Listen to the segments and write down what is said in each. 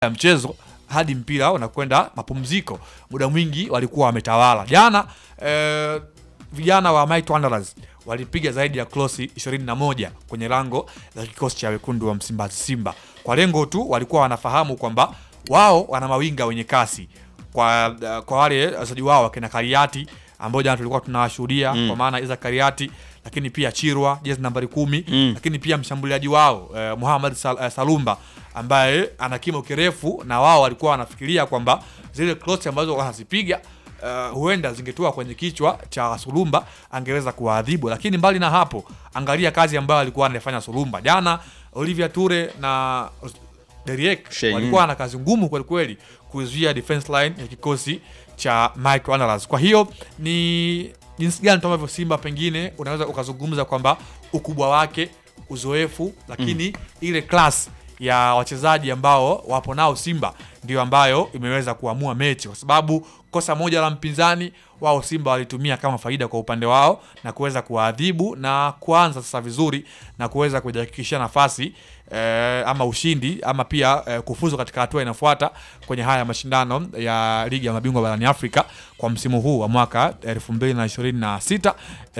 ya mchezo hadi mpira unakwenda mapumziko, muda mwingi walikuwa wametawala. Jana eh, vijana wa Might Wanderers walipiga zaidi ya krosi 21 kwenye lango la kikosi cha wekundu wa Msimbazi Simba, kwa lengo tu walikuwa wanafahamu kwamba wao wana mawinga wenye kasi kwa, kwa wale wachezaji wao wakina Kariati ambao jana tulikuwa tunawashuhudia Mm. kwa maana Isa Kariati, lakini pia Chirwa jezi nambari kumi Mm. lakini pia mshambuliaji wao eh, Muhammad Sal, eh, Salumba ambaye ana kimo kirefu, na wao walikuwa wanafikiria kwamba zile cross ambazo wanazipiga eh, huenda zingetua kwenye kichwa cha Sulumba angeweza kuwaadhibu. Lakini mbali na hapo, angalia kazi ambayo alikuwa anafanya Sulumba jana. Olivia Ture na Deriek Shey, walikuwa na kazi ngumu kweli kweli kuzuia defense line ya kikosi cha Mike Wanderers. Kwa hiyo ni jinsi gani tu ambavyo Simba pengine unaweza ukazungumza kwamba ukubwa wake, uzoefu, lakini ile class ya wachezaji ambao wapo nao Simba ndio ambayo imeweza kuamua mechi, kwa sababu kosa moja la mpinzani wao Simba walitumia kama faida kwa upande wao na kuweza kuwaadhibu na kuanza sasa vizuri na kuweza kujihakikishia nafasi eh, ama ushindi ama pia eh, kufuzu katika hatua inayofuata kwenye haya mashindano ya ligi ya mabingwa barani Afrika kwa msimu huu wa mwaka 2026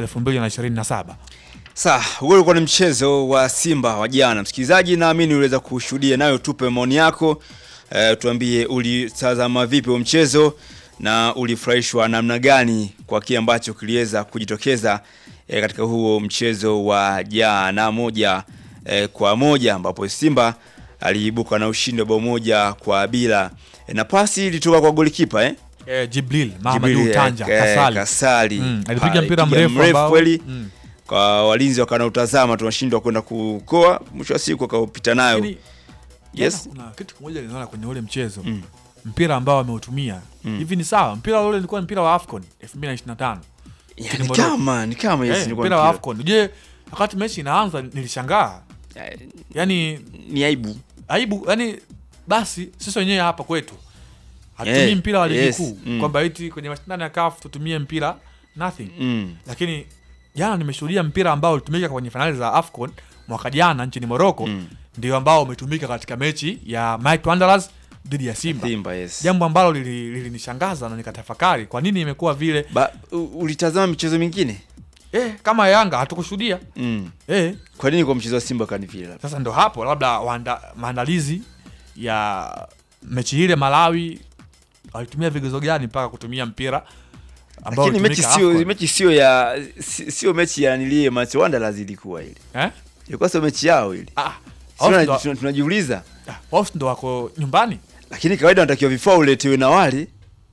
2027. Sawa, huo ulikuwa ni mchezo wa Simba wa jana. Msikilizaji, naamini uliweza kushuhudia, nayo tupe maoni yako. E, tuambie ulitazama vipi huo mchezo na ulifurahishwa namna gani kwa kile ambacho kiliweza kujitokeza e, katika huo mchezo wa jana moja e, kwa moja ambapo Simba aliibuka na ushindi wa bao moja kwa bila e, na pasi ilitoka kwa golikipa eh? Eh, Jibril Jibril, Mahamadu eh, Tanja eh, Kasali, Kasali. Mm, alipiga Pale, mpira piga mrefu ambao- kweli Mm. kwa walinzi wakanautazama tunashindwa kwenda kukoa, mwisho wa siku akapita nayo. Lakini Yes. jana kuna kitu kimoja niliona kwenye ule mchezo Mm. mpira ambao ameutumia Mm. hivi ni sawa. Mpira ule ulikuwa ni mpira wa AFCON 2025 Ya, Nchini ni Morocco. kama ni kama yes, Eh, ilikuwa mpira wa mpira. AFCON. Je, wakati mechi inaanza nilishangaa, Eh, yani ni aibu. aibu, yani basi sisi wenyewe hapa kwetu hatutumii Yeah, mpira wa ligi yes, kuu mm. kwamba eti kwenye mashindano ya CAF tutumie mpira nothing Mm. lakini jana nimeshuhudia mpira ambao ulitumika kwenye fainali za AFCON mwaka jana nchini Morocco Mm. ndio ambao umetumika katika mechi ya Might Wanderers dhidi ya Simba, Simba yes. jambo ambalo lili- lilinishangaza na nikatafakari kwa nini imekuwa vile. Ba, u- ulitazama michezo mingine? Eh, kama Yanga hatukushuhudia Mm. eh, Kwa nini kwa mchezo wa Simba kani vile? labda? sasa ndo hapo labda waanda, maandalizi ya mechi ile Malawi walitumia vigezo gani mpaka kutumia mpira ambao Lakini mechi ulitumika sio AFCON? mechi sio ya si- sio mechi ya nilie Match Wanderers ilikuwa ile. eh? Ilikuwa sio mechi yao ile. ah, Sio wao na- ndo- tuna- tunajiuliza. ah, wao ndo wako nyumbani Lakini kawaida wanatakiwa vifaa uletewe na wale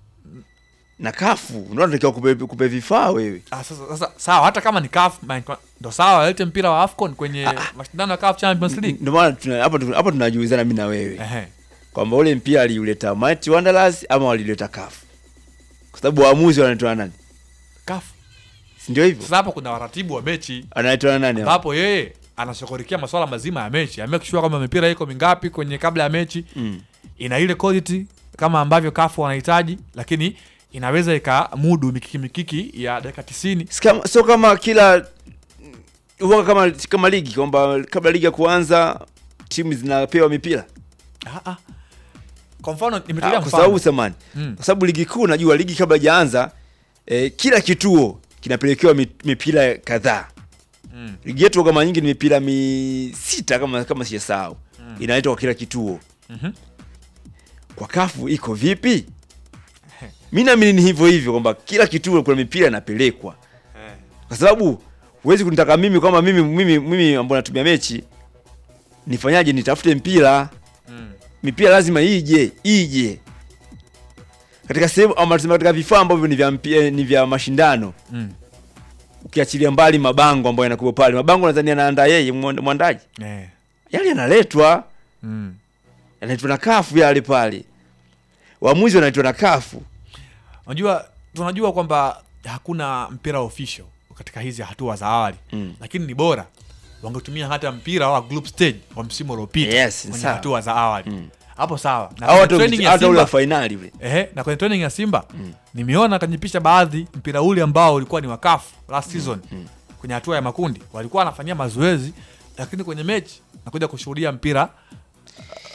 na kafu ndio wanatakiwa kupe, kupe vifaa wewe. Ah, sasa, sasa sawa hata kama ni CAF man- ndo sawa walete mpira wa AFCON kwenye mashindano ya CAF Champions League. Ndio maana tuna- hapa tuna- hapa tunajiulizana mimi na wewe. Ehe. kwamba ule mpira aliuleta Might Wanderers ama walileta CAF, kwa sababu waamuzi wanaitwa nani? CAF. Si ndio hivyo? Sasa hapo kuna waratibu wa mechi Anaitwa nani? hapo? ambapo yeye anashughulikia masuala mazima ya mechi, amake sure kwamba mipira iko mingapi kwenye kabla ya mechi Mm. ina ile quality kama ambavyo CAF wanahitaji, lakini inaweza ikamudu mikiki mikiki ya dakika 90 Si kama- Sio kama kila huwa kama kama ligi kwamba kabla ligi ya kuanza timu zinapewa mipira ah, ah. Kwa mfano Ah, nimetolea kwa sababu mfano samani, Mm. kwa sababu ligi kuu najua ligi kabla haijaanza eh, kila kituo kinapelekewa mi- mipira kadhaa. Mm. Ligi yetu kama nyingi ni mipira mi sita kama kama sijasahau, inaletwa kwa kila kituo. Mhm. kwa kafu iko vipi? Mi naamini ni hivyo hivyo kwamba kila kituo kuna mipira inapelekwa, Eh. kwa sababu huwezi kunitaka mimi kwamba mimi mimi mimi ambao natumia mechi nifanyaje? Nitafute mpira, Mm. mipira lazima ije ije katika sehemu ama tuseme katika vifaa ambavyo ni vya mpi- ni vya mashindano, Mm. ukiachilia mbali mabango ambayo yanakuwa pale. Mabango nadhani anaandaa yeye mwand- mwandaji, Eh. yale yanaletwa Mm. yanaitwa na kafu yale pale, waamuzi wanaitwa na kafu. Unajua tunajua kwamba hakuna mpira official katika hizi hatua za awali Mm. lakini ni bora wangetumia hata mpira wa group stage wa msimu uliopita Yes, kwenye sawa. hatua za awali Mm. hapo sawa na au kwenye hata training ya hata ule wa Simba fainali ule ehe, na kwenye training ya Simba nimeona kwenye picha baadhi mpira ule ambao ulikuwa ni wa CAF last season kwenye hatua ya makundi walikuwa wanafanyia mazoezi, lakini kwenye mechi nakuja kushuhudia mpira uh,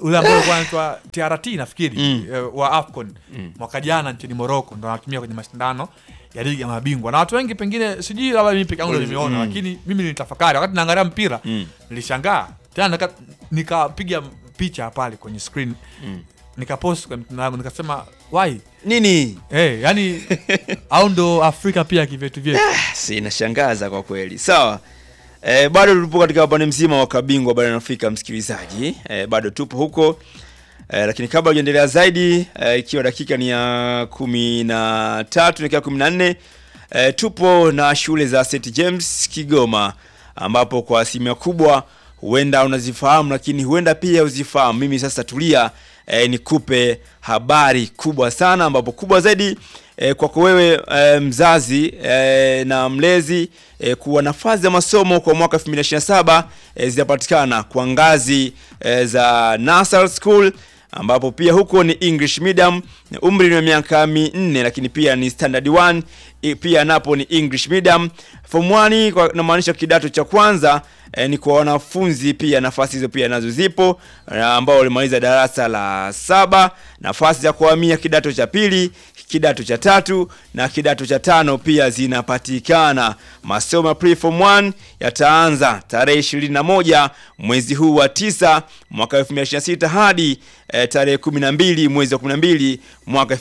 ule ambao ulikuwa anaitwa TRT nafikiri Mm. eh, wa AFCON mwaka jana nchini Morocco ndo anatumia kwenye mashindano ya ligi ya mabingwa na watu wengi pengine sijui labda mimi peke yangu ndo nimeona Mm. lakini mimi nilitafakari wakati naangalia mpira Mm. nilishangaa tena nika- nikapiga picha pale kwenye screen nikapost kwenye mtandao wangu nikasema why nini hey, yani au ndo Afrika pia kivyetu vyetu si inashangaza kwa kweli sawa e, bado tupo katika upande mzima wa kabingwa barani afrika msikilizaji e, bado tupo huko e, lakini kabla ujaendelea zaidi e, ikiwa dakika ni ya kumi na tatu nakia kumi na nne e, tupo na shule za st james kigoma ambapo kwa asilimia kubwa huenda unazifahamu lakini huenda pia uzifahamu mimi sasa tulia e, nikupe habari kubwa sana ambapo kubwa zaidi e, kwako wewe e, mzazi e, na mlezi e, kuwa nafasi za masomo kwa mwaka 2027 e, zitapatikana kwa ngazi e, za Nasal School ambapo pia huko ni English medium umri ni wa miaka minne, lakini pia ni standard 1 i- pia napo ni English medium. Form 1 kwa namaanisha kidato cha kwanza eh, ni kwa wanafunzi pia, nafasi hizo pia nazo zipo eh, ambao walimaliza darasa la saba, nafasi za kuhamia kidato cha pili, kidato cha tatu na kidato cha tano pia zinapatikana. Masomo ya pre-form 1 yataanza tarehe 21 mwezi huu wa tisa mwaka 2026 hadi eh, tarehe 12 mwezi wa 12 mwaka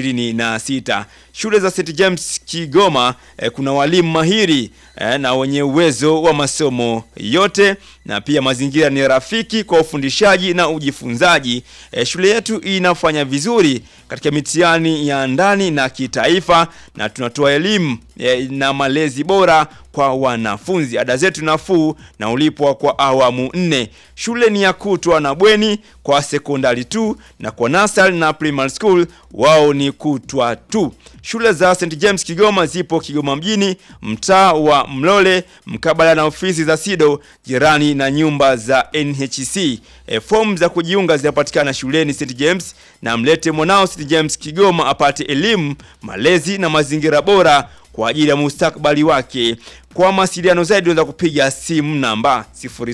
2026. Shule za St James Kigoma eh, kuna walimu mahiri eh, na wenye uwezo wa masomo yote na pia mazingira ni rafiki kwa ufundishaji na ujifunzaji. Eh, shule yetu inafanya vizuri katika mitihani ya ndani na kitaifa na tunatoa elimu eh, na malezi bora kwa wanafunzi. Ada zetu nafuu na ulipwa kwa awamu nne. Shule ni ya kutwa na bweni kwa sekondari tu, na kwa nasari na primary school wao ni kutwa tu. Shule za St James Kigoma zipo Kigoma mjini, mtaa wa Mlole, mkabala na ofisi za SIDO, jirani na nyumba za NHC. E, fomu za kujiunga zinapatikana shuleni St James, na mlete mwanao St James Kigoma apate elimu, malezi na mazingira bora kwa ajili ya mustakabali wake. Kwa mawasiliano zaidi unaweza kupiga simu namba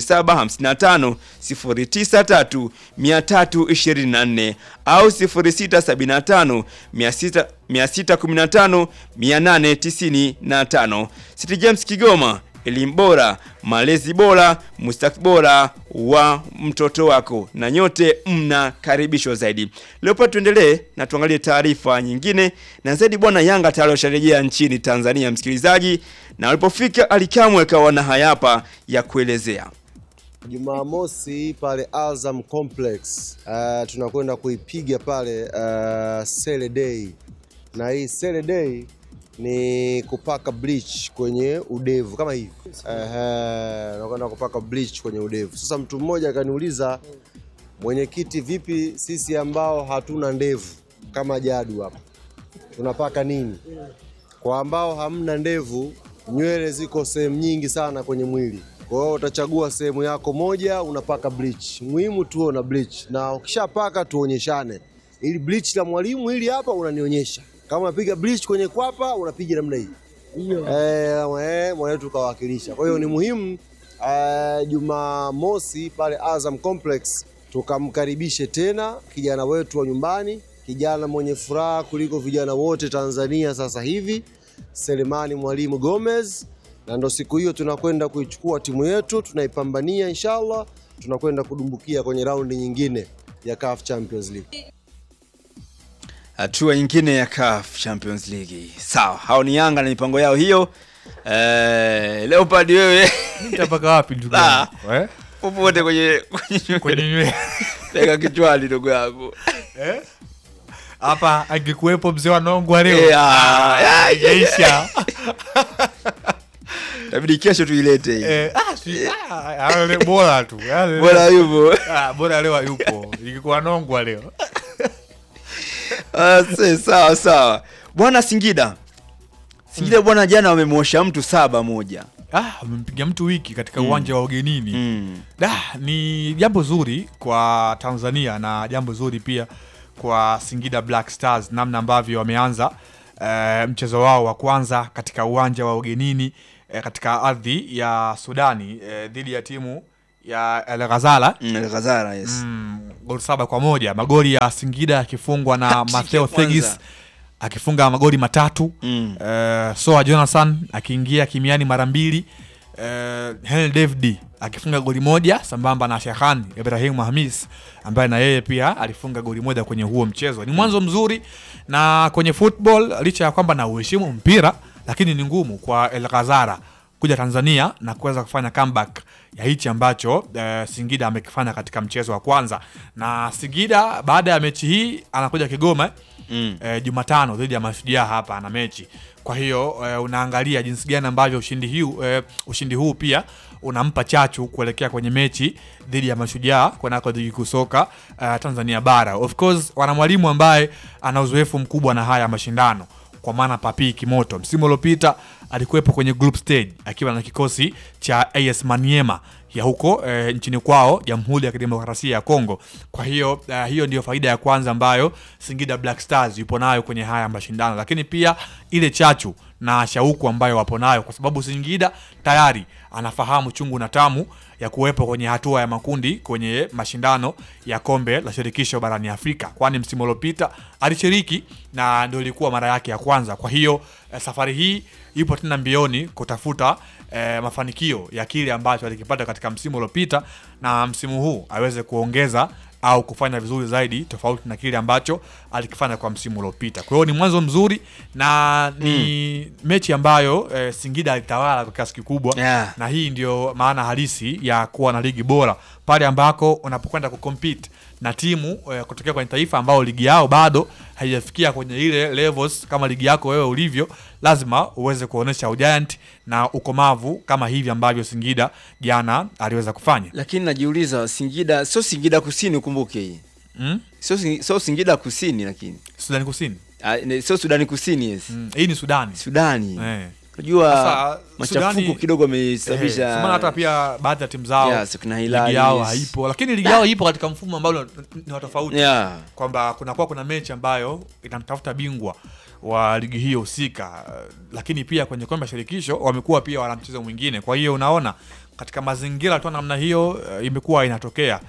0755 093 324 au 0675 600 615 895. St James Kigoma, elimu bora, malezi bora, mustakabali bora wa mtoto wako, na nyote mnakaribishwa zaidi. Leo pa tuendelee na tuangalie taarifa nyingine na zaidi. Bwana Yanga tayari washarejea nchini Tanzania, msikilizaji, na walipofika Alikamwe akawa na hayapa ya kuelezea. Jumamosi pale Azam Complex uh, tunakwenda kuipiga pale uh, Sele Day, na hii Sele Day ni kupaka bleach kwenye udevu kama hivi uh, nakwenda kupaka bleach kwenye udevu. Sasa mtu mmoja akaniuliza, mwenyekiti, vipi sisi ambao hatuna ndevu kama Jadu hapa tunapaka nini? Kwa ambao hamna ndevu, nywele ziko sehemu nyingi sana kwenye mwili. Kwa hiyo utachagua sehemu yako moja, unapaka bleach. Muhimu tuwe na bleach, na ukishapaka tuonyeshane, ili bleach la mwalimu hili hapa unanionyesha. Kama unapiga bleach kwenye kwapa, unapiga namna hii eh, eh, mwanetu kawakilisha. Kwa hiyo ni muhimu eh, Jumamosi pale Azam Complex tukamkaribishe tena kijana wetu wa nyumbani, kijana mwenye furaha kuliko vijana wote Tanzania sasa hivi, Selemani Mwalimu Gomez, na ndo siku hiyo tunakwenda kuichukua timu yetu, tunaipambania inshallah, tunakwenda kudumbukia kwenye raundi nyingine ya CAF Champions League. hatua nyingine ya CAF Champions League. Sawa, hao ni Yanga na mipango yao hiyo. Eh, Leopard wewe nitapaka wapi ndugu Ah. yangu eh? popote kwenye kwenye kwenye nywele Weka kichwani ndugu yangu. Eh? hapa angekuwepo mzee wa Nongwa leo Eh, ah, Ah, haijaisha. Inabidi kesho tuilete hii. Eh, ah, si- ah, yale bora tu yale- Bora yupo. Ah, bora leo hayupo ingekuwa Nongwa leo Ah, se- sawa sawa. Bwana Singida. Singida bwana jana wamemwosha mtu saba moja. ah, amempiga mtu wiki katika uwanja wa ugenini Mm. Da, ni jambo zuri kwa Tanzania na jambo zuri pia kwa Singida Black Stars namna ambavyo wameanza eh, mchezo wao wa kwanza katika uwanja wa ugenini eh, katika ardhi ya Sudani eh, dhidi ya timu ya El Ghazala Mm, El Ghazala, yes. mm, goli saba kwa moja magoli ya Singida yakifungwa na Hat-trick Matteo ya kwanza. Thegis akifunga magoli matatu Mm. Eh, Soa Jonathan akiingia kimiani mara mbili uh, Henry David akifunga goli moja sambamba na Shekhan Ibrahim Hamis ambaye na yeye pia alifunga goli moja kwenye huo mchezo. Ni mwanzo mzuri na kwenye football, licha ya kwamba na uheshimu mpira, lakini ni ngumu kwa El Ghazara kuja Tanzania na kuweza kufanya comeback ya hichi ambacho eh, Singida amekifanya katika mchezo wa kwanza, na Singida baada ya mechi hii anakuja Kigoma Mm. eh, Jumatano dhidi ya Mashujaa hapa ana mechi. Kwa hiyo eh, unaangalia jinsi gani ambavyo ushindi huu eh, ushindi huu pia unampa chachu kuelekea kwenye mechi dhidi ya Mashujaa kwenako ligi kuu soka eh, Tanzania bara. Of course wana mwalimu ambaye ana uzoefu mkubwa na haya mashindano kwa maana Papi Kimoto msimu uliopita alikuwepo kwenye group stage akiwa na kikosi cha AS Maniema ya huko e, nchini kwao Jamhuri ya Kidemokrasia ya Kongo. Kwa hiyo eh, hiyo ndio faida ya kwanza ambayo Singida Black Stars yupo nayo kwenye haya mashindano, lakini pia ile chachu na shauku ambayo wapo nayo, kwa sababu Singida tayari anafahamu chungu na tamu ya kuwepo kwenye hatua ya makundi kwenye mashindano ya kombe la shirikisho barani Afrika, kwani msimu uliopita alishiriki na ndio ilikuwa mara yake ya kwanza. Kwa hiyo eh, safari hii yupo tena mbioni kutafuta eh, mafanikio ya kile ambacho alikipata katika msimu uliopita, na msimu huu aweze kuongeza au kufanya vizuri zaidi tofauti na kile ambacho alikifanya kwa msimu uliopita. Kwa hiyo ni mwanzo mzuri na ni mechi ambayo eh, Singida alitawala kwa kiasi kikubwa Yeah. na hii ndio maana halisi ya kuwa na ligi bora pale ambako unapokwenda kucompete na timu eh, kutokea kwenye taifa ambao ligi yao bado haijafikia kwenye ile levels kama ligi yako wewe ulivyo, lazima uweze kuonesha ugiant na ukomavu kama hivi ambavyo Singida jana aliweza kufanya. Lakini najiuliza Singida sio Singida Kusini ukumbuke hii. Mm? Sio Sing- sio Singida Kusini lakini. Sudani Kusini. Ah, ne- Sio Sudani Kusini yes. Mm. Hii ni Sudani. Sudani. Eh. Unajua Sasa, machafuko Sudani- kidogo Eh, amesababisha sio maana hata pia baadhi ya timu zao Yes, kuna ligi Hilali, yao yes. haipo, lakini ligi yao ipo katika mfumo ambao ni- ni wa tofauti yeah. kwamba kunakuwa kuna mechi ambayo inamtafuta bingwa wa ligi hiyo husika, eh, lakini pia kwenye kombe la shirikisho wamekuwa pia wana mchezo mwingine. Kwa hiyo unaona katika mazingira tu namna hiyo eh, imekuwa inatokea,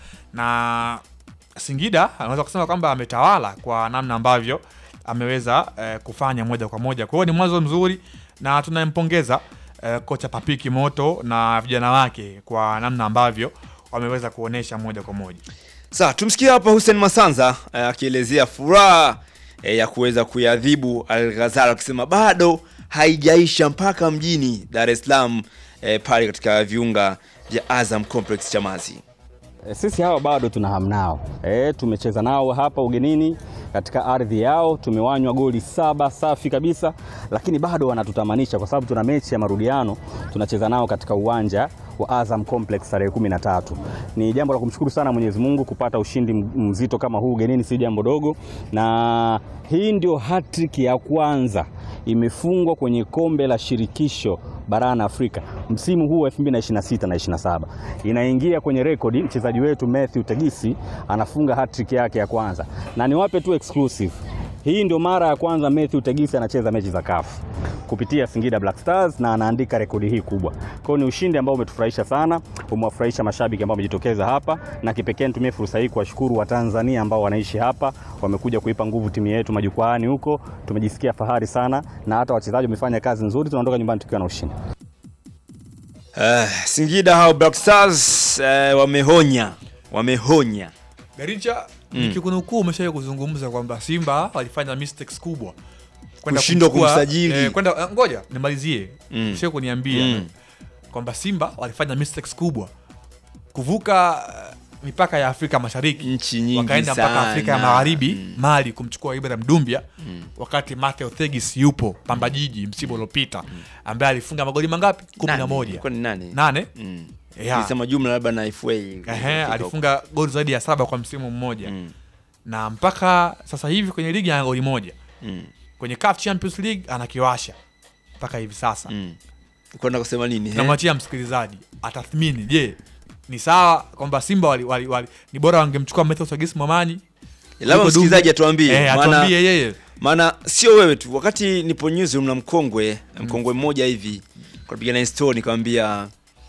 na Singida anaweza kusema kwamba ametawala kwa namna ambavyo ameweza eh, kufanya moja kwa moja. Kwa hiyo ni mwanzo mzuri na tunampongeza eh, kocha Papiki Moto na vijana wake kwa namna ambavyo wameweza kuonesha moja kwa moja. Sasa tumsikie hapa Hussein Masanza eh, akielezea furaha eh, ya kuweza kuiadhibu Al Ghazal akisema bado haijaisha mpaka mjini Dar es Salaam eh, pale katika viunga vya Azam Complex Chamazi. E, Sisi hawa bado tuna hamu nao e, tumecheza nao hapa ugenini katika ardhi yao, tumewanywa goli saba safi kabisa, lakini bado wanatutamanisha kwa sababu tuna mechi ya marudiano tunacheza nao katika uwanja wa Azam Complex tarehe kumi na tatu. Ni jambo la kumshukuru sana Mwenyezi Mungu kupata ushindi m- mzito kama huu ugenini, si jambo dogo, na hii ndio hat-trick ya kwanza imefungwa kwenye kombe la shirikisho barani Afrika msimu huu wa 2026 na 27. Inaingia kwenye rekodi, mchezaji wetu Matthew Tegisi anafunga hat-trick yake ya kwanza, na niwape tu exclusive, hii ndio mara ya kwanza Matthew Tegisi anacheza mechi za CAF kupitia Singida Black Stars na anaandika rekodi hii kubwa. Kwa hiyo ni ushindi ambao umetufurahisha sana, umewafurahisha mashabiki ambao wamejitokeza hapa, na kipekee nitumie fursa hii kuwashukuru Watanzania ambao wanaishi hapa, wamekuja kuipa nguvu timu yetu majukwaani huko. Tumejisikia fahari sana, na hata wachezaji wamefanya kazi nzuri, tunaondoka nyumbani tukiwa na ushindi. Eh, Singida hao Black Stars eh, wamehonya wamehonya Garincha mm. nikikunukuu umeshawahi kuzungumza kwamba Simba walifanya mistakes kubwa Kwenda Kushindwa kumchukua- kumsajili. eh, kwenda eh, ngoja nimalizie Mm. mm. ushawahi kuniambia Mm. kwamba Simba walifanya mistakes kubwa kuvuka eh, mipaka ya Afrika Mashariki nchi nyingi wakaenda mpaka sana. Afrika ya Magharibi Mm. Mali kumchukua Ibrahim Dumbia wakati Matteo Thegis yupo Pamba Jiji msimu uliopita ambaye alifunga magoli mangapi? kumi na Nani? moja Ilikuwa ni nani? nane Mm. Yeah. Nilisema jumla labda na FA. Ehe, alifunga goli zaidi ya saba kwa msimu mmoja Mm. na mpaka sasa hivi kwenye ligi ana goli moja Mm. kwenye CAF Champions League anakiwasha mpaka hivi sasa Mm. Kwenda kusema nini? eh? namwachia msikilizaji atathmini je ni sawa kwamba simba wali, wali, wali, ni bora wangemchukua Matthew Sagis Momanyi Labda kuliko msikilizaji Dumbe? atuambie. eh, maana- atuambie yeye maana sio wewe tu wakati nipo newsroom na mkongwe mkongwe mmoja hivi kapigana story nikamwambia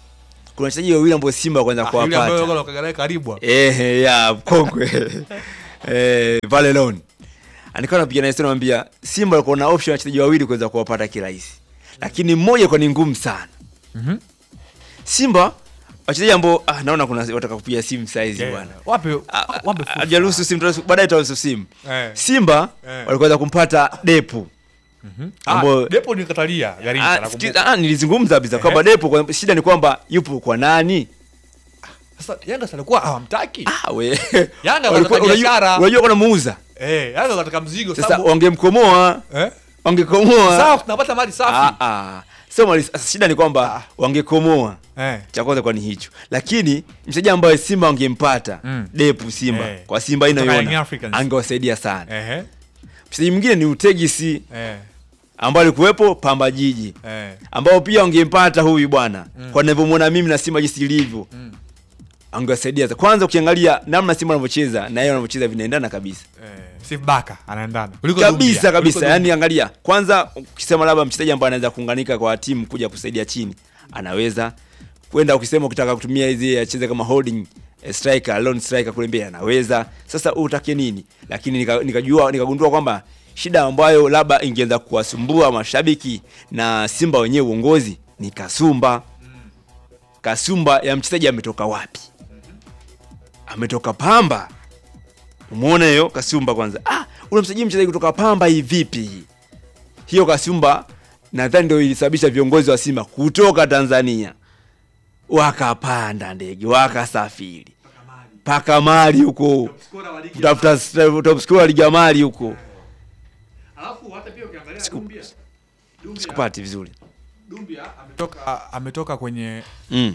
kuna wachezaji wawili ambao Simba kwanza Ah, yule ambaye kuwapata yuko Kagalae karibu hapo. eh, ya kongwe eh, Valelon alikuwa anapiga na historia anamwambia Simba walikuwa na option ya wachezaji wawili kuweza kuwapata kirahisi, lakini mmoja kwa ni ngumu sana. Mhm. Simba wachezaji ambao ah, naona kuna wataka kupiga simu saizi Yeah. bwana Wape Ah, ah, wape fursa. hajaruhusu simu, tutaruhusu- baadaye tutaruhusu simu. Eh. Simba Eh. walikuwa kumpata Depu Ah, ambao- Depo ni katalia Garincha Ah, nakumbuka. sikiza, ah, nilizungumza kabisa Ehe. kwamba Depo kwa, shida ni kwamba yupo kwa nani? Sasa Yanga si alikuwa hawamtaki. Ah, we. Yanga Walikuwa- wanataka unajua- biashara. Unajua kuna muuza Eh, Yanga wanataka mzigo sasa, sababu wangemkomoa eh? wangekomoa Sawa tunapata mali safi. Ah, ah. Sio mali- sasa shida ni kwamba wangekomoa Eh. cha kwanza kwa ni hicho, lakini mchezaji ambaye Simba wangempata Mm. Depu Simba Eh. kwa Simba Kutoka Young inayoona Africans. angewasaidia sana. Ehe. Mchezaji mwingine ni Utegisi Eh. ambaye alikuwepo Pamba Jiji Eh. ambao pia wangempata huyu bwana kwa ninavyomwona mimi na Simba jinsi ilivyo Mm. angewasaidia. Kwanza ukiangalia namna Simba wanavyocheza na yeye wanavyocheza vinaendana kabisa Eh. Steve Baka anaendana. Kuliko kabisa Dumbia, kabisa. kuliko Yani angalia kwanza, ukisema labda mchezaji ambaye anaweza kuunganika kwa timu kuja kusaidia chini, anaweza kwenda. Ukisema ukitaka kutumia hizi acheze kama holding eh, striker, lone striker kule mbele, anaweza. Sasa utake nini? Lakini nika- nikajua nikagundua kwamba shida ambayo labda ingeweza kuwasumbua mashabiki na Simba wenyewe uongozi ni kasumba. Kasumba ya mchezaji ametoka wapi? Ametoka Pamba. Umeona hiyo kasumba kwanza. Ah, unamsajili mchezaji kutoka Pamba hii vipi? Hiyo kasumba nadhani ndio ilisababisha viongozi wa Simba kutoka Tanzania wakapanda ndege wakasafiri mpaka Mali huko kutafuta st- top scorer ligi ya Mali huko. Alafu hata pia ukiangalia Siku- Dumbia. Dumbia, Sikupati vizuri. Dumbia ametoka ametoka kwenye Mm.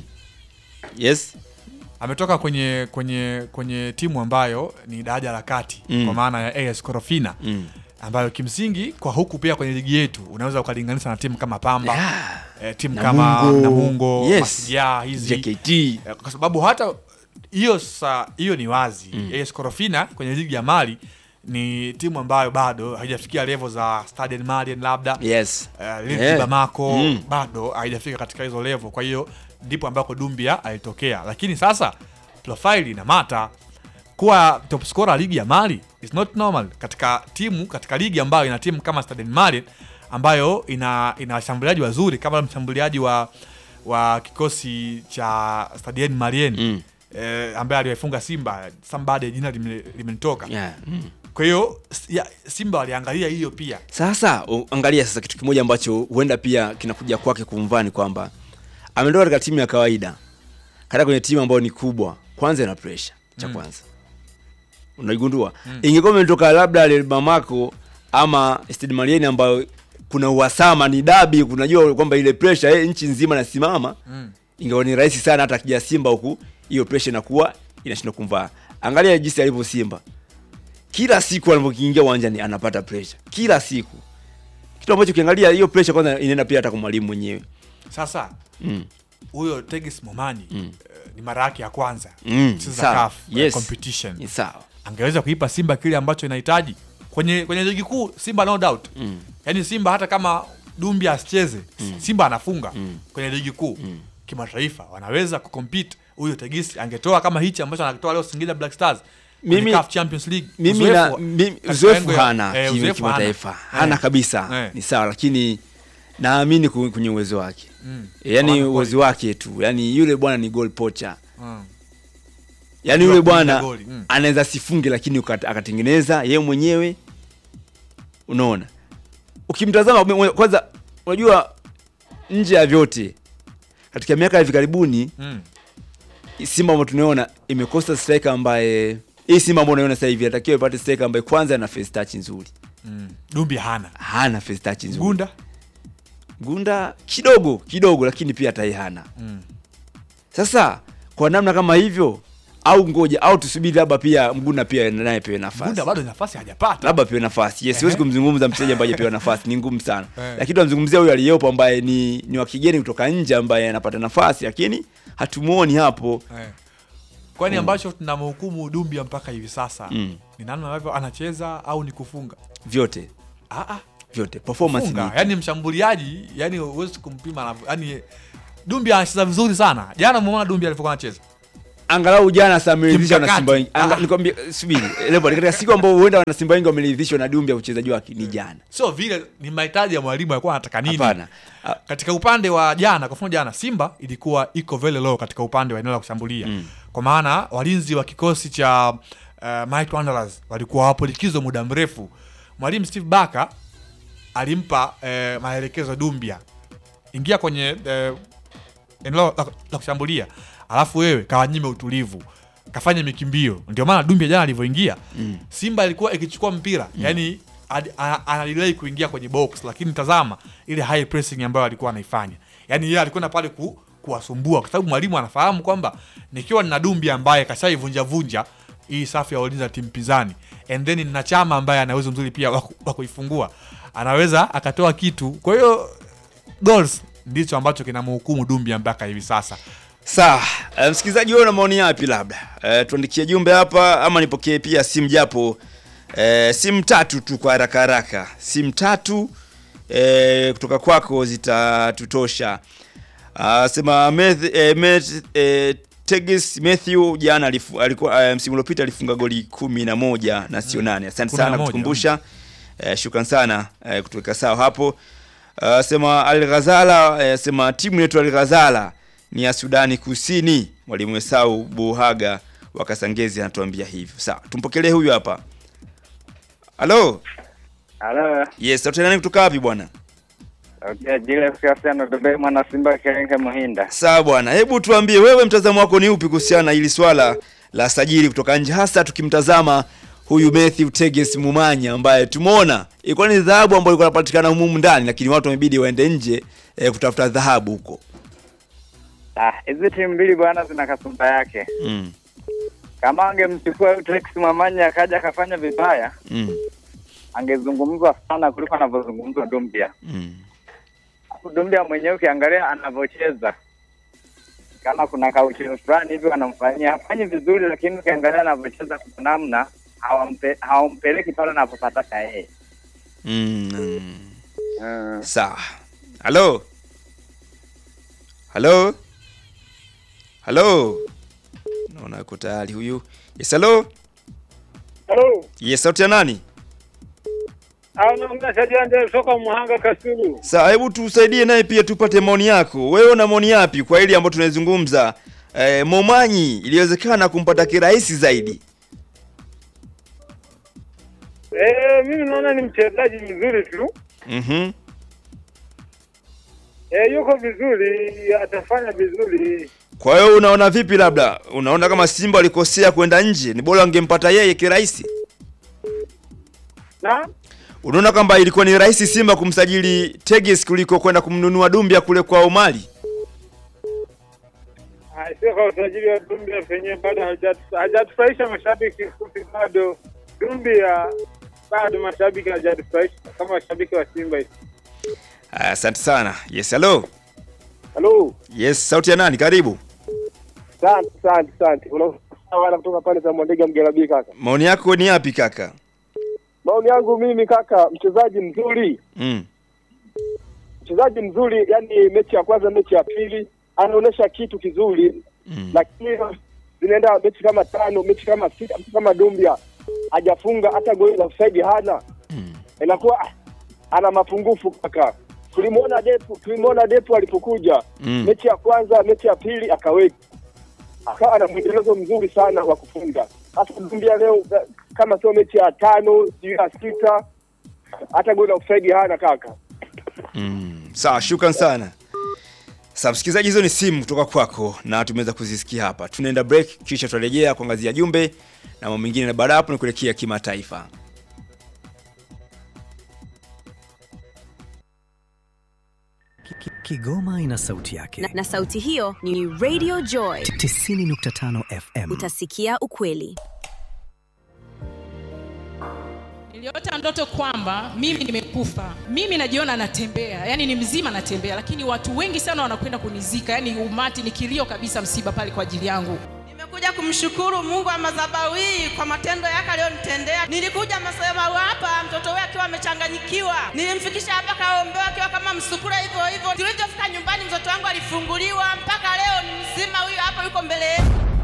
Yes. ametoka kwenye kwenye kwenye timu ambayo ni daraja la kati Mm. kwa maana ya AS Korofina Mm. ambayo kimsingi kwa huku pia kwenye ligi yetu unaweza ukalinganisha na timu kama Pamba Yeah. eh, timu Namungo. kama Namungo Yes. Mashujaa hizi JKT. Eh, kwa sababu hata hiyo sa hiyo ni wazi mm. AS Korofina kwenye ligi ya Mali ni timu ambayo bado haijafikia level za Stade Malien labda Yes. uh, Lille Yeah. Bamako Mm. bado haijafika katika hizo level. Kwa hiyo ndipo ambako Dumbia alitokea, lakini sasa profile ina mata kuwa top scorer ligi ya Mali is not normal katika timu katika ligi ambayo ina timu kama Stade Malien ambayo ina ina washambuliaji wazuri kama mshambuliaji wa wa kikosi cha Stade Malien Mm. eh, ambaye aliwafunga Simba somebody jina lime- limenitoka. Yeah. Mm. Kwa hiyo s- ya- Simba waliangalia hiyo pia Sasa u- angalia sasa kitu kimoja ambacho huenda pia kinakuja kwake kumvaa ni kwamba ameondoka katika timu ya kawaida katika kwenye timu ambayo ni kubwa, kwanza ina pressure cha kwanza unaigundua. Ingekuwa imetoka labda Real Bamako ama Stade Malien ambayo kuna uhasama, ni dabi, kunajua kwamba ile pressure eh, nchi nzima nasimama mm. ingawa ni rahisi sana hata akija Simba huku hiyo pressure inakuwa inashindwa kumvaa. Angalia jinsi alivyo Simba, kila siku anapokiingia uwanjani anapata pressure kila siku, kitu ambacho ukiangalia hiyo pressure kwanza inaenda pia hata kwa mwalimu mwenyewe Sasa mm. huyo Tegis Momani Mm. eh, ni mara yake ya kwanza Mm, kucheza sawa. CAF eh, Yes. competition. Ni sawa Angeweza kuipa Simba kile ambacho inahitaji kwenye kwenye ligi kuu. Simba no doubt, mm. yaani Simba hata kama Dumbia asicheze Simba anafunga Mm. kwenye ligi kuu kimataifa, wanaweza kucompete. Huyo Tegis angetoa kama hichi ambacho anakitoa leo Singida Black Stars kwenye Mimi- CAF Champions League. mimi Uzoefu na wa- mimi- katika uzoefu engo ya- hana eh, kimi- uzoefu kimataifa hana. hana Eh. kabisa Eh. ni sawa lakini naamini ku- kwenye uwezo wake Mm. yaani Hawana uwezo wake tu yaani yule bwana ni goal poacher Mm. yaani Unajua yule kulinda bwana goli, mm. anaweza sifunge lakini ukat- akatengeneza yeye mwenyewe unaona ukimtazama mwe- kwanza unajua nje ya vyote katika miaka ya hivi karibuni Mm. simba ambayo tunaona imekosa striker ambaye hii simba ambayo unaona sasa hivi atakiwa ipate striker ambaye kwanza ana face touch nzuri Mm. Dumbia hana hana face touch nzuri Gunda gunda kidogo kidogo lakini pia tai hana mm. sasa kwa namna kama hivyo au ngoja au tusubiri labda pia mgunda pia naye pewe nafasi Gunda bado nafasi hajapata. labda pewe nafasi yes, siwezi Ehe. kumzungumza mchezaji ambaye hajapewa nafasi ni ngumu sana Eh. lakini tunamzungumzia huyu aliyepo ambaye ni, ni wa kigeni kutoka nje ambaye anapata nafasi lakini hatumuoni hapo Eh. Kwani ambacho tunamhukumu Dumbia mpaka hivi sasa Mm. ni namna ambavyo anacheza au ni kufunga? vyote Ah, ah, vyote performance kufunga. ni Yani mshambuliaji, yani huwezi kumpima anavyo- yani Dumbia anacheza vizuri sana. Jana umeona Dumbia alivyokuwa anacheza. angalau jana sasa ameridhishwa na Kimkakati. Simba wengi. Anga- Ah. Nikwambie subiri. Levo katika siku ambayo huenda wana Simba wengi wameridhishwa na Dumbia uchezaji wake ni jana. Sio vile ni mahitaji ya mwalimu alikuwa anataka nini. Hapana. Ah, Katika upande wa jana, kwa mfano jana Simba ilikuwa iko very low katika upande wa eneo la kushambulia. Kwa maana walinzi wa kikosi cha uh, Mike Wanderers walikuwa wapo likizo muda mrefu. Mwalimu Steve Barker alimpa eh, maelekezo Dumbia, ingia kwenye eh, eneo la, la kushambulia, alafu wewe kawanyime utulivu, kafanye mikimbio. Ndio maana Dumbia jana alivyoingia Simba ilikuwa ikichukua mpira yani ad- a- analilai kuingia kwenye box, lakini tazama ile high pressing ambayo alikuwa anaifanya, yani yeye alikuwa na pale ku, kuwasumbua, kwa sababu mwalimu anafahamu kwamba nikiwa nina Dumbia ambaye kashaivunja vunja hii safu ya ulinzi ya timu pinzani and then nina Chama ambaye ana uwezo mzuri pia wa ku- wa kuifungua, anaweza akatoa kitu. Kwa hiyo goals ndicho ambacho kinamhukumu Dumbia mpaka hivi sasa. Sawa, eh, msikilizaji wewe una maoni yapi labda? Eh, tuandikie jumbe hapa ama nipokee pia simu japo eh, simu tatu tu kwa haraka haraka. Simu tatu eh, kutoka kwako zitatutosha. Ah, sema Meth, eh, Meth, eh, Tegis Matthew jana alifu, alikuwa eh, msimu uliopita alifunga goli kumi na moja na sio nane. Asante Kumi na sana moja, kutukumbusha. Eh, shukran sana eh, kutuweka sawa hapo. Uh, sema Al Ghazala eh, sema timu yetu Al Ghazala ni ya Sudani Kusini. Mwalimu Esau Buhaga wa Kasangezi anatuambia hivyo. Sawa, tumpokelee huyu hapa. Halo. Halo, Yes, sauti nani kutoka wapi bwana? okay, jile siasa Dube mwana Simba Kerenge Muhinda. Sawa bwana, hebu tuambie wewe mtazamo wako ni upi kuhusiana na hili swala la sajili kutoka nje, hasa tukimtazama huyu Matthew Teges Mumanya ambaye tumeona ilikuwa ni dhahabu ambayo ilikuwa inapatikana humu ndani, lakini watu wamebidi waende nje eh, kutafuta dhahabu huko. Ah, hizi timu mbili bwana zina kasumba yake. Mm. Kama angemchukua huyu Tex Mamanya akaja akafanya vibaya, Mm. angezungumzwa sana kuliko anavyozungumzwa Dumbia. Mm. Hapo Dumbia mwenyewe ukiangalia anavyocheza kama kuna kauchino fulani hivi wanamfanyia hafanyi vizuri, lakini ukiangalia anavyocheza kwa namna hawampe, hawampeleki pale anapopataka yeye. Mm. Mm. Mm. Sawa. Halo. Halo. Halo. Naona yuko tayari huyu. Yes, halo. Halo, Yes, sauti ya nani? anaongea Sajanja soka Muhanga Kasulu. Sawa, hebu tusaidie naye pia tupate maoni yako. Wewe una maoni yapi kwa hili ambayo tunazungumza? Eh, Momanyi iliwezekana kumpata kirahisi zaidi. Eh, mimi naona ni mchezaji mzuri tu. Mhm. Eh, yuko vizuri, atafanya vizuri. Kwa hiyo unaona vipi labda? Unaona kama Simba walikosea kwenda nje? Ni bora wangempata yeye kirahisi? Na Unaona kwamba ilikuwa ni rahisi Simba kumsajili Tegis kuliko kwenda kumnunua Dumbia kule kwa Omali? ah, sio kwa usajili wa Dumbia penyewe bado hajatu- hajatufurahisha mashabiki kufi bado. Dumbia bado mashabiki hajatufurahisha kama mashabiki wa Simba. Aya, Asante sana. Yes, hello. Halo, Yes, sauti ya nani? Karibu. asante asante asante. Unaona kutoka pale za Mwandega Mgelabi kaka. Maoni yako ni yapi kaka? Maoni yangu mimi kaka, mchezaji mzuri Mm. mchezaji mzuri, yani mechi ya kwanza, mechi ya pili anaonyesha kitu kizuri Mm. lakini zinaenda mechi kama tano, mechi kama sita, mtu kama Dumbia hajafunga hata goli la offside hana, Mm. inakuwa ah, ana mapungufu kaka. Tulimwona Depu, tulimwona Depu alipokuja Mm. mechi ya kwanza, mechi ya pili akaweka, akawa na mwendelezo mzuri sana wa kufunga. Hata Dumbia leo eh, kama sio mechi ya tano, sijui ya sita, hata goli la offside hana kaka. Mm. Sawa, shukran sana. Sasa msikilizaji, hizo ni simu kutoka kwako na tumeweza kuzisikia hapa. Tunaenda break kisha tutarejea kuangazia jumbe na mambo mengine, na baada ya hapo ni kuelekea kimataifa. Ki- Kigoma ina sauti yake. na, na sauti hiyo ni Radio Joy. 90.5 FM. Utasikia ukweli. Niliota ndoto kwamba mimi nimekufa, mimi najiona natembea, yani ni mzima natembea, lakini watu wengi sana wanakwenda kunizika, yani umati ni kilio kabisa, msiba pale kwa ajili yangu. Nimekuja kumshukuru Mungu wa madhabahu hii kwa matendo yake aliyonitendea. Nilikuja madhabahu hapa mtoto wake akiwa amechanganyikiwa amechanganyikiwa. Nilimfikisha hapa kaombewa akiwa kama msukura hivyo hivyo. Tulivyofika nyumbani, mtoto wangu alifunguliwa, mpaka leo ni mzima. Huyu hapa yuko mbele yetu.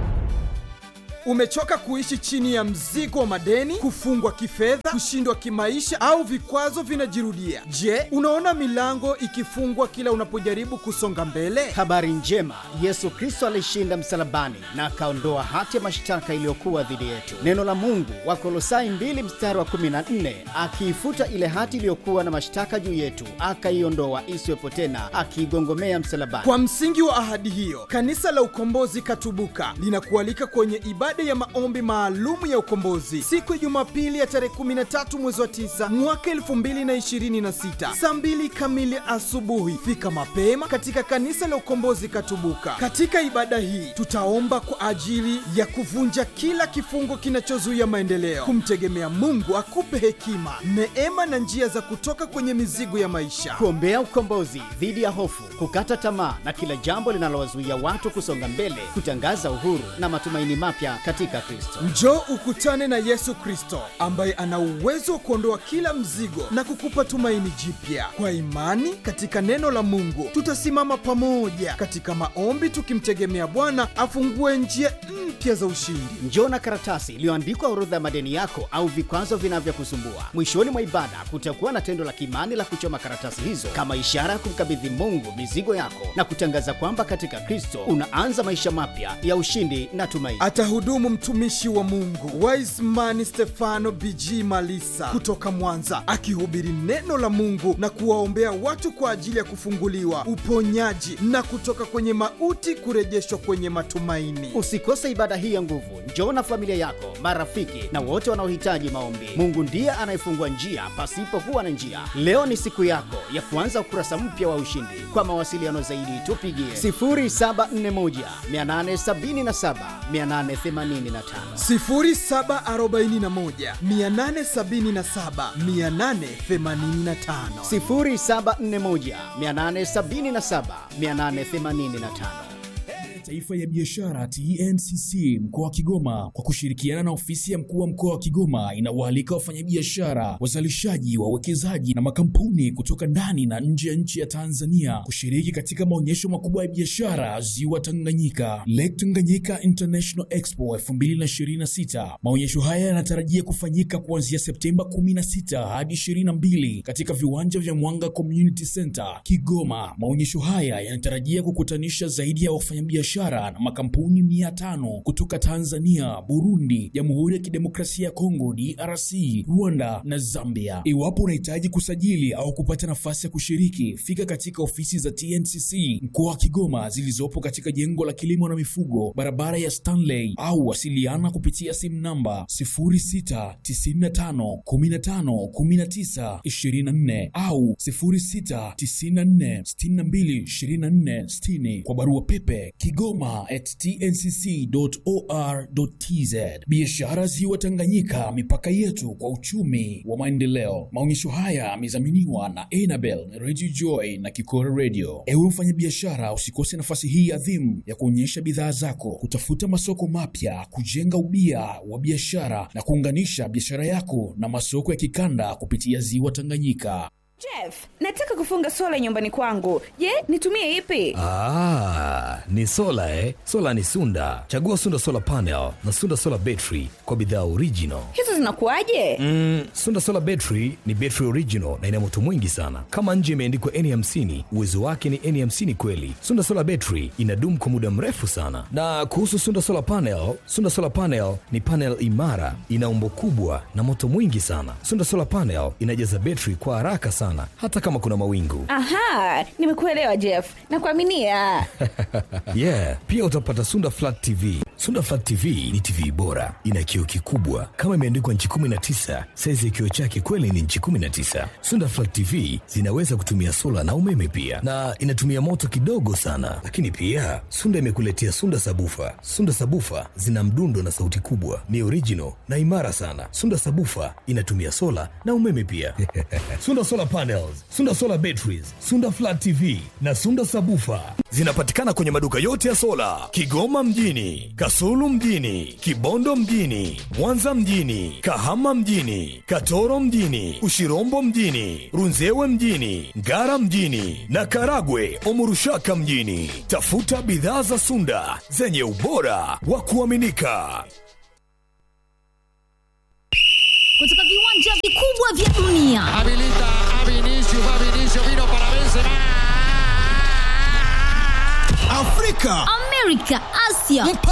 Umechoka kuishi chini ya mzigo wa madeni, kufungwa kifedha, kushindwa kimaisha au vikwazo vinajirudia? Je, unaona milango ikifungwa kila unapojaribu kusonga mbele? Habari njema, Yesu Kristo alishinda msalabani na akaondoa hati ya mashtaka iliyokuwa dhidi yetu. Neno la Mungu Wakolosai 2 mstari wa 14, akiifuta ile hati iliyokuwa na mashtaka juu yetu, akaiondoa isiwepo tena, akiigongomea msalabani. Kwa msingi wa ahadi hiyo, kanisa la Ukombozi Katubuka linakualika kwenye ibada ya maombi maalumu ya ukombozi siku ya Jumapili ya tarehe 13 mwezi wa 9 mwaka 2026 saa 2 kamili asubuhi. Fika mapema katika kanisa la Ukombozi Katubuka. Katika ibada hii tutaomba kwa ajili ya kuvunja kila kifungo kinachozuia maendeleo, kumtegemea Mungu akupe hekima, neema na njia za kutoka kwenye mizigo ya maisha, kuombea ukombozi dhidi ya hofu, kukata tamaa na kila jambo linalowazuia watu kusonga mbele, kutangaza uhuru na matumaini mapya katika Kristo. Njoo ukutane na Yesu Kristo ambaye ana uwezo wa kuondoa kila mzigo na kukupa tumaini jipya. Kwa imani katika neno la Mungu, tutasimama pamoja katika maombi tukimtegemea Bwana afungue njia mpya za ushindi. Njoo na karatasi iliyoandikwa orodha ya madeni yako au vikwazo vinavyokusumbua. Mwishoni mwa ibada kutakuwa na tendo la kimani la kuchoma karatasi hizo kama ishara ya kumkabidhi Mungu mizigo yako na kutangaza kwamba katika Kristo unaanza maisha mapya ya ushindi na tumaini. Atahudumu mtumishi wa Mungu Wiseman Stefano BG Malisa kutoka Mwanza, akihubiri neno la Mungu na kuwaombea watu kwa ajili ya kufunguliwa, uponyaji na kutoka kwenye mauti kurejeshwa kwenye matumaini. Usikose ibada hii ya nguvu. Njoo na familia yako, marafiki na wote wanaohitaji maombi. Mungu ndiye anayefungua njia pasipokuwa na njia. Leo ni siku yako ya kuanza ukurasa mpya wa ushindi. Kwa mawasiliano zaidi, tupigie 0741 877 885. 0741 877 885. 0741 877 885. Taifa ya Biashara TNCC mkoa wa Kigoma kwa kushirikiana na ofisi ya mkuu wa mkoa wa Kigoma inawaalika wafanyabiashara, wazalishaji, wawekezaji na makampuni kutoka ndani na nje ya nchi ya Tanzania kushiriki katika maonyesho makubwa ya biashara Ziwa Tanganyika, Lake Tanganyika International Expo 2026. Maonyesho haya yanatarajia kufanyika kuanzia Septemba 16 hadi 22 katika viwanja vya Mwanga Community Center Kigoma. Maonyesho haya yanatarajia kukutanisha zaidi ya wafanyabiashara na makampuni mia tano kutoka Tanzania, Burundi, Jamhuri ya Kidemokrasia ya Kongo DRC, Rwanda na Zambia. Iwapo unahitaji kusajili au kupata nafasi ya kushiriki, fika katika ofisi za TNCC mkoa wa Kigoma zilizopo katika jengo la kilimo na mifugo, barabara ya Stanley, au wasiliana kupitia simu namba 0695151924 au 0694622460 kwa barua pepe kigoma at tncc.or.tz. Biashara Ziwa Tanganyika, mipaka yetu kwa uchumi wa maendeleo. Maonyesho haya yamedhaminiwa na Enabel Radio Joy na Kikora Radio. Ewe mfanyabiashara, usikose nafasi hii adhimu ya kuonyesha bidhaa zako, kutafuta masoko mapya, kujenga ubia wa biashara na kuunganisha biashara yako na masoko ya kikanda kupitia Ziwa Tanganyika. Jeff, nataka kufunga sola nyumbani kwangu. Je, nitumie ipi? Ah, ni sola eh? Sola ni Sunda. Chagua Sunda Solar Panel na Sunda Solar Battery kwa bidhaa original. Hizo zinakuwaje? Mm, Sunda Solar Battery ni battery original na ina moto mwingi sana. Kama nje imeandikwa N50, uwezo wake ni N50 kweli. Sunda Solar Battery inadumu kwa muda mrefu sana. Na kuhusu Sunda Solar Panel, Sunda Solar Panel ni panel imara, ina umbo kubwa na moto mwingi sana. Sunda Solar Panel inajaza battery kwa haraka sana hata kama kuna mawingu. Aha, nimekuelewa Jeff. Nakuaminia. yeah, pia utapata Sunda Flat TV. Sunda Flat TV ni TV bora, ina kioo kikubwa kama imeandikwa nchi 19. Saizi ya kioo chake kweli ni nchi 19. Sunda Flat TV zinaweza kutumia sola na umeme pia, na inatumia moto kidogo sana. Lakini pia Sunda imekuletea Sunda Sabufa. Sunda Sabufa zina mdundo na sauti kubwa, ni original na imara sana. Sunda Sabufa inatumia sola na umeme pia. Sunda Solar Panels, Sunda Solar Batteries, Sunda Flat TV na Sunda Sabufa zinapatikana kwenye maduka yote ya sola Kigoma mjini, Kas Kasulu mjini, Kibondo mjini, Mwanza mjini, Kahama mjini, Katoro mjini, Ushirombo mjini, Runzewe mjini, Ngara mjini na Karagwe Omurushaka mjini. Tafuta bidhaa za Sunda zenye ubora wa kuaminika. kutoka viwanja vikubwa vya dunia Habilita a Vinicius, va Vinicius, vino para Benzema. afrika amerika asia